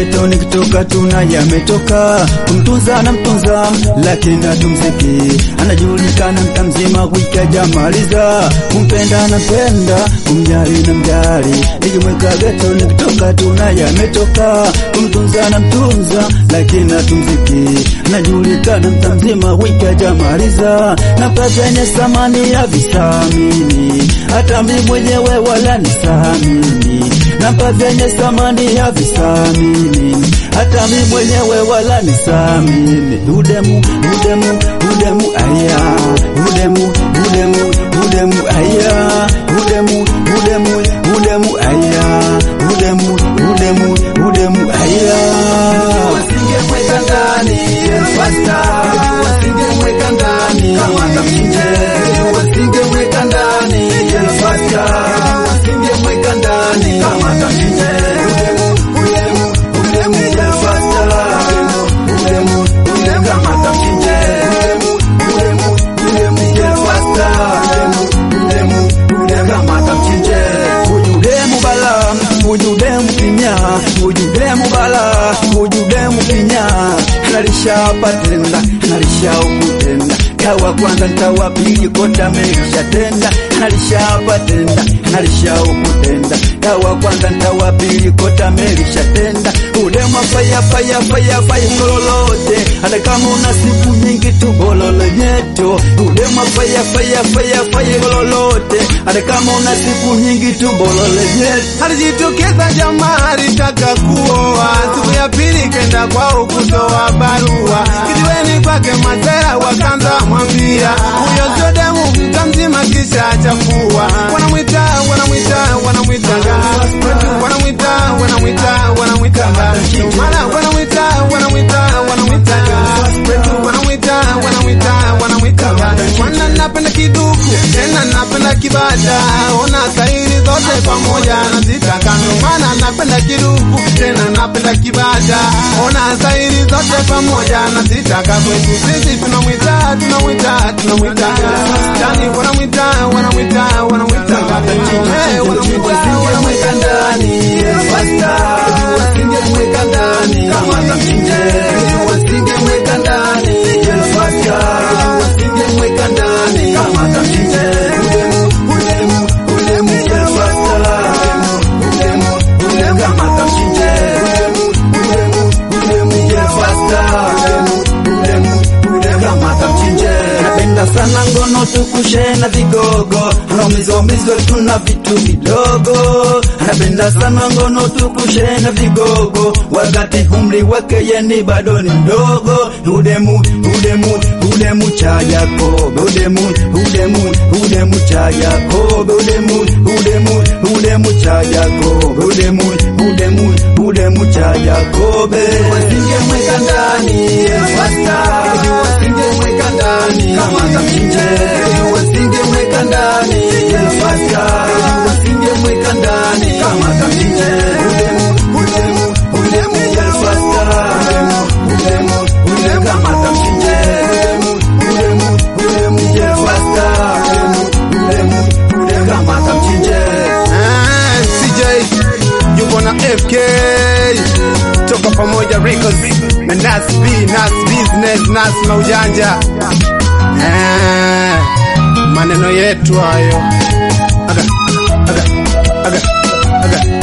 geto nikitoka tuna yametoka kumtunza na mtunza lakini hatumziki anajulikana mta mzima wiki ajamaliza kumpenda na mpenda kumjali na mjali nikimweka geto nikitoka tuna yametoka kumtunza na mtunza lakini hatumziki anajulikana mta mzima wiki ajamaliza na zenye thamani ya visamini hata mi mwenyewe wala nisamini namba vyenye thamani ya visamini hata mi mwenyewe wala nisamini udemu udemu udemu aya udemu udemu udemu aya udemu udemu udemu aya udemu udemu udemu aya wasingemweka ndani fasta wasingemweka ndani kama kamchinje wasingemweka ndani fasta wasingemweka ndani kama kamchinje udemu udemu udemu fasta udemu udemu kama kamchinje udemu udemu udemu fasta udemu udemu kama kamchinje ujudemu bala ujudemu kinya ujudemu bala ujudemu kinya nalishapatenda nalishaukutenda kawa kwanza ntawa pili kota melishatenda nalishapatenda nalishaukutenda kawa kwanza ntawa pili kota melishatenda udemu faya faya faya faya kololote hata kama una siku nyingi tu bololo nyeto udemu faya faya faya faya kololote hata kama una siku nyingi tu bololo nyeto alijitokeza jamaa alitaka kuoa siku ya pili kenda kwao kutoa barua kijiweni kwake mazera wakanza mwambia huyo sio demu mta mzima kisha chafua wanamwita wanamwita wanamwita wanamwita wanamwita wanamwita mara wanamwita wanamwita wanamwita wanamwita wanamwita wanamwita mwana napenda kiduku tena napenda kibada ona kairi zote pamoja nazitaka ndo maana napenda kiduku tena napenda kibada ona zairi zote pamoja nazitaka kwetu sisi tunamwita tunamwita tunamwita yani wanamwita wanamwita wanamwita Eh, wanamwita wasingemweka ndani fasta wasingemweka ndani kama kamchinje wasingemweka ndani fasta wasingemweka ndani kama kamchinje udemu udemu udemu fasta udemu udemu kama kamchinje udemu udemu udemu fasta udemu udemu kama kamchinje napenda sana ngono tukushe na vigogo anaumizwaumizwa tuna vitu vidogo anapenda sana ngono tukushe na vigogo wakati umri wake yeni bado ni mdogo udemu udemu udemu cha Yakobo udemu udemu udemu cha Yakobo udemu udemu udemu cha Yakobo udemu udemu udemu cha Yakobe wasingemweka ndani fasta wasingemweka ndani kama kamchinje wasingemweka ndani fasta wasingemweka ndani kama kamchinje udemu udemu udemu fasta udemu udemu kama kamchinje udemu udemu udemu fasta udemu udemu kama kamchinje Ah, CJ yuko na FK toka pamoja records na Nas B, Nas business, Nas na ujanja Ah, maneno yetu hayo aga, aga, aga, aga.